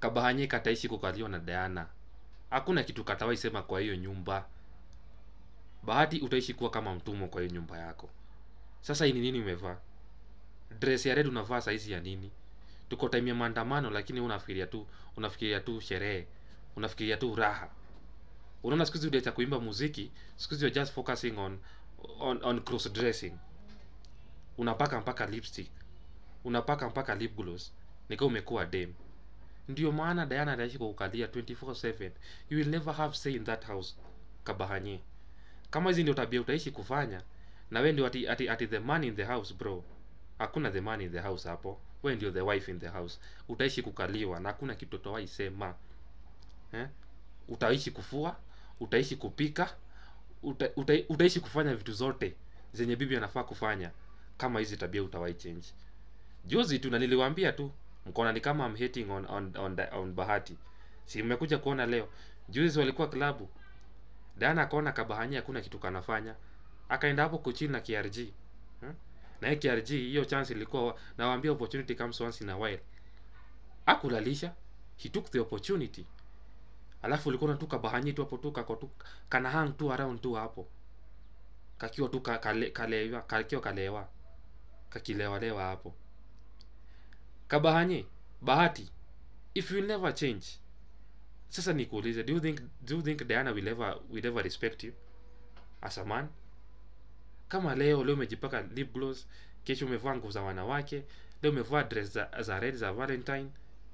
kabahanye kataishi kukaliwa na Diana hakuna kitu katawai sema kwa hiyo nyumba bahati utaishi kuwa kama mtumwa kwa hiyo nyumba yako sasa hii ni nini umevaa dress ya red unavaa saizi ya nini tuko time ya maandamano lakini wewe unafikiria tu unafikiria tu sherehe unafikiria tu raha unaona siku hizi uliacha kuimba muziki siku hizi you're just focusing on on, on cross dressing unapaka mpaka lipstick unapaka mpaka lip gloss nika umekuwa dem ndio maana Diana anaishi kwa kukalia 24/7 you will never have say in that house kabahanye kama hizi ndio tabia utaishi kufanya na wewe ndio ati, ati, ati the man in the house bro hakuna the man in the house hapo wewe ndio the wife in the house utaishi kukaliwa na hakuna kitu utawai sema eh? utaishi kufua utaishi kupika uta, uta, utaishi kufanya vitu zote zenye bibi anafaa kufanya kama hizi tabia utawai change juzi tu na niliwaambia tu mkona ni kama I'm hating on, on, on, on bahati si mmekuja kuona leo juzi walikuwa klabu Diana akaona kabahanya hakuna kitu kanafanya akaenda hapo kuchini na KRG hmm? na hii KRG hiyo chance ilikuwa nawaambia opportunity comes once in a while akulalisha he took the opportunity alafu ulikuwa tu kabahanya tu hapo tu kako tu kana hang tu around tu hapo kakiwa tu ka- kale, kalewa kakiwa kalewa kakilewa lewa hapo kabahanye bahati if you never change sasa nikuulize do you think do you think Diana will ever will ever respect you as a man kama leo leo umejipaka lip gloss kesho umevaa nguo za wanawake leo umevaa dress za, za red za valentine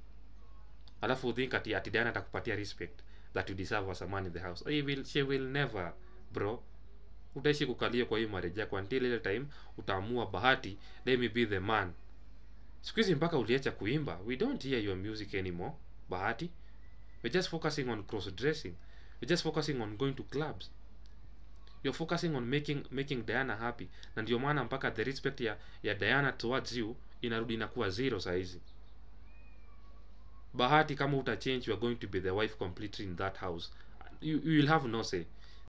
alafu you think ati, ati Diana atakupatia respect that you deserve as a man in the house he will, she will never bro utaishi kukalia kwa hii marriage yako until ile time utaamua bahati let me be the man siku hizi mpaka uliacha kuimba we don't hear your music anymore bahati we're just focusing on cross dressing we're just focusing on going to clubs you're focusing on making making Diana happy na ndio maana mpaka the respect ya, ya Diana towards you inarudi inakuwa zero saizi bahati kama uta change you are going to be the wife completely in that house you, you will have no say